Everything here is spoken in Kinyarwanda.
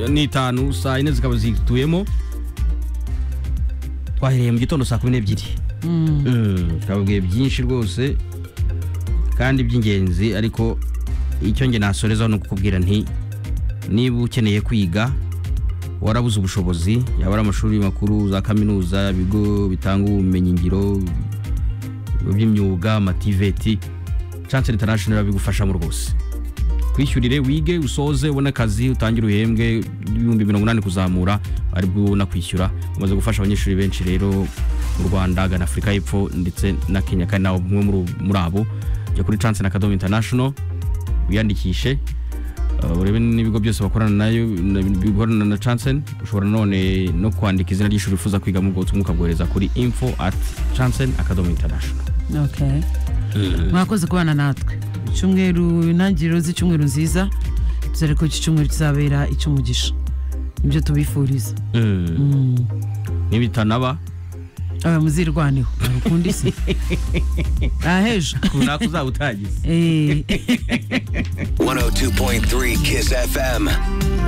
n'itanu saa yine zikaba zituyemo twahereye mu gitondo saa kumi n'ebyiri twababwiye byinshi rwose kandi by'ingenzi ariko icyo nge nasoreza ni ukukubwira nti niba ukeneye kwiga warabuze ubushobozi yaba ari amashuri makuru za kaminuza ibigo bitanga ubumenyingiro by'imyuga amativeti chance international babigufashamo rwose kwishyurire wige usoze ubone akazi utangire uhembwe ibihumbi mirongo inani kuzamura aribwo ubona kwishyura umaze gufasha abanyeshuri benshi rero mu rwanda gana afurika y'epfo ndetse na kenya kandi nawe umwe muri abo jya kuri chance na kadomo international wiyandikishe Uh, urebe n'ibigo byose bakorana nayo na- bikorana na chancen ushobora none no kwandika izina ry'ishuri ufuza kwiga mu bwotsi mukabwohereza kuri info at chancen akadomo international Okay. mwakoze kubana natwe icyumweru intangiriro z'icyumweru nziza dore ko iki cyumweru kizabera icy'umugisha nibyo tubifuriza nibitanaba aba muzirwaneho ukunda isi ahejo runaka uzaba utagize Eh. 102.3 Kiss FM.